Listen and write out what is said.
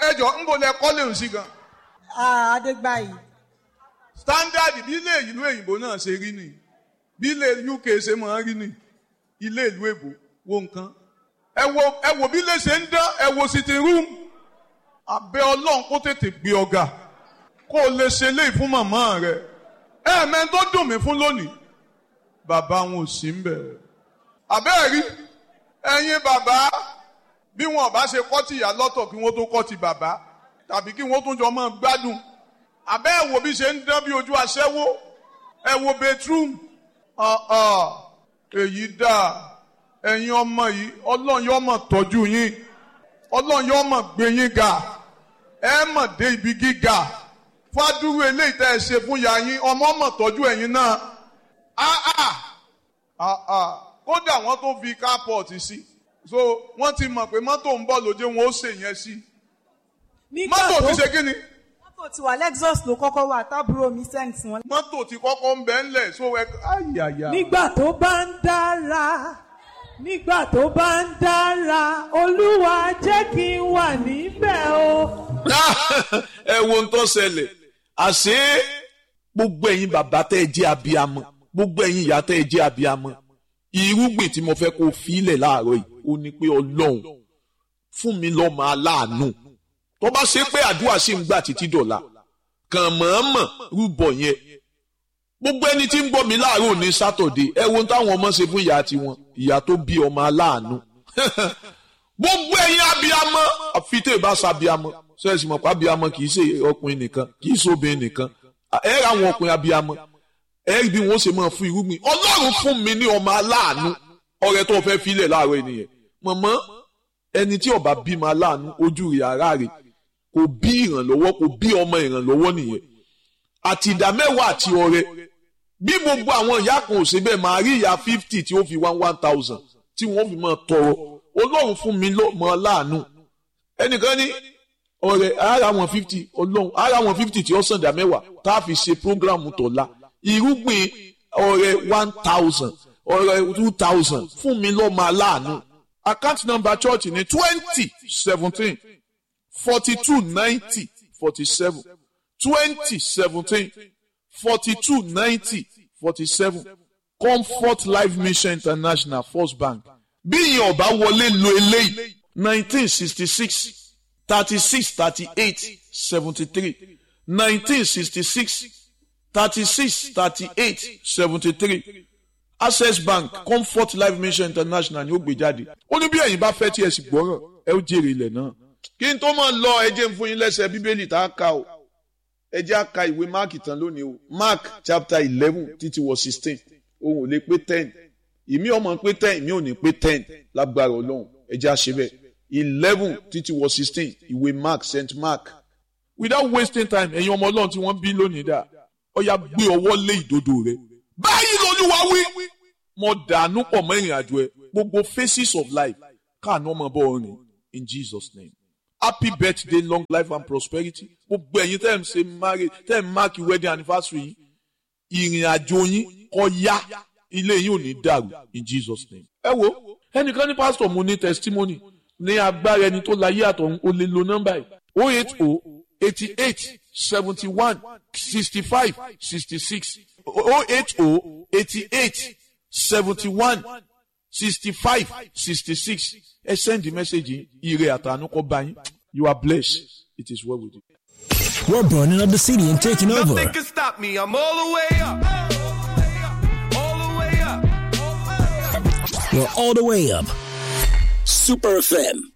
ẹjọ ń bọ̀ lẹ kọ́lé òun sí gan. Adégbáyì. standard bí ilé ìlú òyìnbó náà ṣe rí ni bí ilé UK ṣe máa ń rí ni ilé ìlú èbó wo nǹkan. ẹ wo ẹ wo bí ilé ṣe ń dán ẹ wo sitting room. abẹ́ ọlọ́run kó tètè gbé ọ̀gá kó o lè ṣe léyìí fún màmá rẹ. ẹ mẹ́rin tó dùn mí fún lónìí bàbá wọn ò sí ń bẹ̀rẹ̀. àbẹ́ẹ̀ rí ẹ̀yin bàbá bí wọn bá ṣe kọ́ ti ìyá lọ́tọ̀ kí wọ́n tó kọ́ ti bàbá tàbí kí wọ́n tún jọ máa gbádùn àbẹ́ ẹ̀ wò bí ṣe ń dán bí ojú aṣẹ́wó ẹ wo bedroom ọ̀ọ̀ èyí dáa ẹ̀yin ọmọ yìí ọlọ́run yóò mọ̀ tọ́jú yín ọlọ́run yóò mọ̀ gbé yín ga ẹ mọ̀ dé ibi gíga fádúró eléyìí tẹ́ ẹ ṣe fún ìyá yín ọmọ mọ̀ tọ́jú ẹ̀yin náà áà áà kódà wọ́n tó fi carport sí so wọ́n ti mọ̀ pé mọ́tò ń bọ̀ lóde wọn ó ṣe yẹn sí Nígbà mọ́tò tó ti ṣe kí ni mọ́tò ti wà Lexus ló kọ́kọ́ wà tábúrò mi sẹ́ǹtì wọn. mọ́tò ti kọ́kọ́ ń bẹ́ ńlẹ̀ so ẹ ayàyà. nígbà tó bá ń dára nígbà tó bá ń dára olúwa jẹ́ kí n wà níbẹ̀ o. ẹ wo ń tó ṣẹlẹ̀ àṣé gbogbo ẹ̀yin bàbá tẹ́ ẹ jẹ́ abiyamọ gbogbo ẹ̀yin ìyá tẹ́ ẹ jẹ́ abiyamọ irúgbìn tí mo fẹ́ kó filẹ̀ láàárọ̀ yìí ó ní pé ọlọ́run fún mi lọ́mọ aláàánú tó bá ṣe pé àdúrà ṣì ń gbà títí dọ̀la kàn mọ̀ọ́mọ̀ rúbọ yẹn gbogbo ẹni tí ń gbọ́ mi láàárọ̀ ní sátọ̀dé ẹ wo ohun táwọn ọmọ ṣe fún ìyá tiwọn ìyá tó bí ọmọ aláàánú gbogbo ẹ̀yin abiyamọ àfi tẹ́ ẹ bá sa abiyamọ sẹ́ẹ̀sì mọ̀ pé abiyamọ kì í ṣe ọkùnrin nìkan kì í ṣe obìnrin nìkan ẹ ra àwọn ọkùnrin abiyamọ ẹ rí bí wọ́n ṣe máa fún irúgbìn ọlọ́run fún mi ní ọmọ aláàánú ọrẹ tó fẹ́ filẹ̀ láàárọ̀ ènìyàn mọ̀mọ́ ẹni tí ọba bímọ aláàánú ojú rẹ̀ ara rẹ̀ kò bí ìrànlọ́wọ́ kò bí ọmọ ìrànlọ́wọ́ nìyẹn àti ìdá mẹ́wàá àti ọrẹ bí gbogbo àwọn ìyá kan ò ṣe bẹ́ẹ̀ máa rí ìyá fifty tí ó fi one one thousand tí wọ́n fi máa tọrọ ọlọ́run fún mi lọ́mọ aláàánú ẹnìkan ní ọrẹ ara wọn fifty ọlọ́run ara wọn fifty tí ó sàn dá mẹ́wàá tá a fi ṣe programu tọ̀la irúgbìn ọrẹ one thousand ọrẹ two thousand fún mi lọ́mọ aláàánú account number church ní twenty seventeen forty two ninety forty seven twenty seventeen forty two ninety forty seven comfort life mission international first bank bí ìyẹn ọba wọlé lo eléyìí nineteen sixty six thirty six thirty eight seventy three nineteen sixty six thirty six thirty eight seventy three access bank comfort life mission international ni ó gbé jáde ó ní bí ẹ̀yin bá fẹ́ tí ẹ sì gbọ́rọ̀ ẹ ó jèrè ilẹ̀ náà kí n tó máa lọ ẹ jẹ́ n fún yín lẹ́sẹ̀ bíbélì tá a kà o ẹ jẹ́ a ka ìwé mark tán lónìí o mark chapter eleven títí wọ sixteen òun ò lè pé ten ìmí ọmọ pé ten ìmí ò ní pé ten lágbára ọlọ́run ẹ jẹ́ a ṣe bẹ́ẹ̀ eleven títí wọ sixteen ìwé mark st mark without wasting time ẹ̀yin ọmọ ọlọ́run tí wọ́n bí lónìí dà ọ̀ya gbé ọwọ́ lé ìdodo rẹ báyìí lolúwa wí mo dànù pọ̀ mọ́ ìrìn àjò ẹ gbogbo phases of life káàánú ọmọ bọ́ ọrìn in Jesus name happy birthday long life and prosperity gbogbo ẹ̀yin tẹ́ ẹ̀ ń ṣe marriage tẹ́ ẹ̀ ń mark wedding anniversary yìí ìrìn àjò yín kó yá ilé yín ò ní dàrú in Jesus name. ẹ wo ẹnìkan ní pásítọ̀ mo ní testimony ní agbára ẹni tó láyé àtọ̀hún o lè lo nọ́mbà yìí o eight o eighty eight seventy one sixty five sixty six o eight o eighty eight seventy one sixty five sixty six ẹ send the message ire àtànú kọ bá yín you are blessed it is well with you. We're burning up the city and taking over. Nothing can stop me. I'm all the way up. All the way up. We're all the way up. Super FM